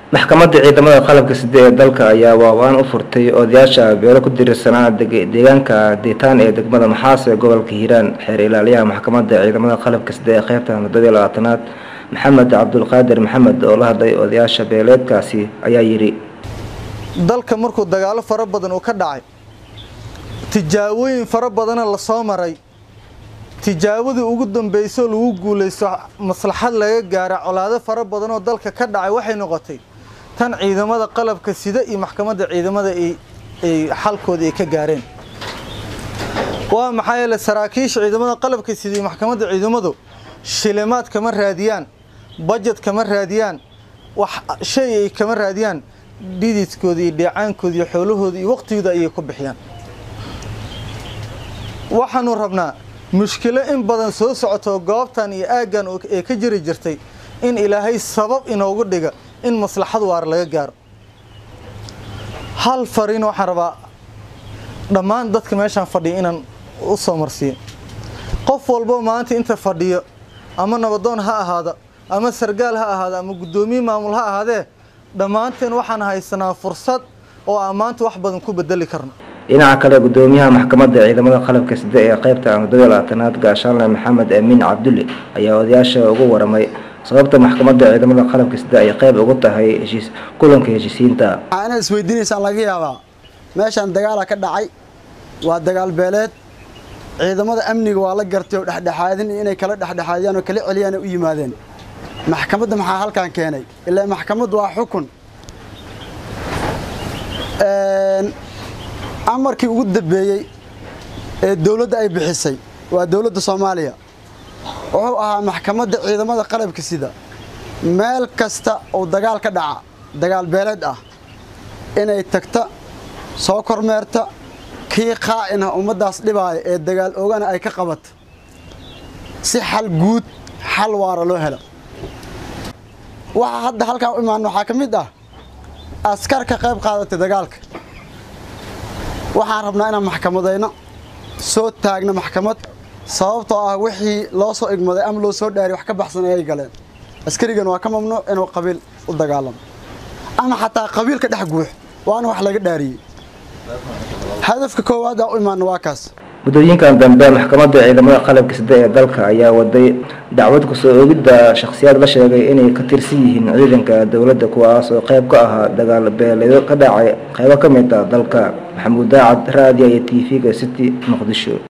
maxkamadda ciidamada qalabka side ee dalka ayaa waawaan u furtay odayaasha beelo ku dirirsanaa deegaanka diitaan ee degmada maxaas ee gobolka hiiraan xeer ilaaliyaha maxkamadda ciidamada qalabka side ee qeybta muddadii labaatanaad maxamed cabdulqaadir maxamed oo la hadlay odayaasha beeleedkaasi ayaa yidhi dalka markuu dagaalo fara badan uu ka dhacay tijaabooyin fara badana lasoo maray tijaabadii ugu dambeysoo lagu guulaysto maslaxad laga gaara colaado fara badan oo dalka ka dhacay waxay noqotay tan ciidamada qalabka sida iyo maxkamadda ciidamada ay xalkooda ay ka gaareen waa maxaa yeele saraakiisha ciidamada qalabka sida iyo maxkamadda ciidamadu shilimaad kama raadiyaan bajet kama raadiyaan wax shay ay kama raadiyaan dhididkooda iyo dheecaankooda iyo xoolahooda iyo waqtigooda ayay ku bixiyaan waxaanu rabnaa mushkilo in badan soo socoto goobtan iyo aaggan ee ka jiri jirtay in ilaahay sabab inoogu dhiga in maslaxad waar laga gaaro hal fariin waxaan rabaa dhammaan dadka meeshaan fadhiya inaan u soo marsiiyo qof walbo maanta inta fadhiyo ama nabadoon ha ahaada ama sargaal ha ahaada ama guddoomiye maamul ha ahaadee dhammaanteen waxaan haysanaa fursad oo aan maanta wax badan ku bedeli karno dhinaca kale gudoomiyaha maxkamadda ciidamada qalabka side ee qeybta muddadii labaatanaad gaashaanle maxamed amiin cabdulle ayaa odayaasha ugu waramay sababta maxkamadda ciidamada qalabka side ay qeyb ugu tahay heshiis kulanka heshiisiinta waxaa inaad isweydiinaysaan laga yaabaa meeshaan dagaala ka dhacay waa dagaal beeleed ciidamada amniga waa la gartay oo dhexdhexaadin inay kala dhexdhexaadiyaan oo kala celiyaan u yimaadeen maxkamadda maxaa halkaan keenay ilaa maxkamaddu waa xukun amarkii ugu dambeeyey ee dowladda ay bixisay waa dowladda soomaaliya wuxuu ahaa maxkamadda ciidamada qalabka sida meel kasta oo dagaal ka dhaca dagaal beeleed ah inay tagta soo kormeerta kii qaa'in ah ummaddaas dhibaaya ee dagaal oogana ay ka qabata si xal guud xal waara loo helo waxaa hadda halkaan u imaana waxaa ka mid ah askar ka qayb qaadatay dagaalka waxaan rabnaa inaan maxkamadayno soo taagno maxkamad sababtoo ah wixii loo soo igmaday ama loo soo dhaari wax ka baxsan ayay galeen askarigan waa ka mamnuuc inuu qabiil u dagaalamo ama xataa qabiil ka dhex guux waana wax laga dhaariyey hadafka koowaad aa u imaana waa kaas muddooyinkan dambe maxkamadda ciidamada qalabka side ee dalka ayaa waday dacwad kusoo oogidda shakhsiyaad la sheegay inay ka tirsan yihiin ciidanka dowladda kuwaas oo qayb ka ahaa dagaal beeleedo ka dhacay qaybo ka mid ah dalka maxamuud daacad raadiya iyo t v-ga city muqdisho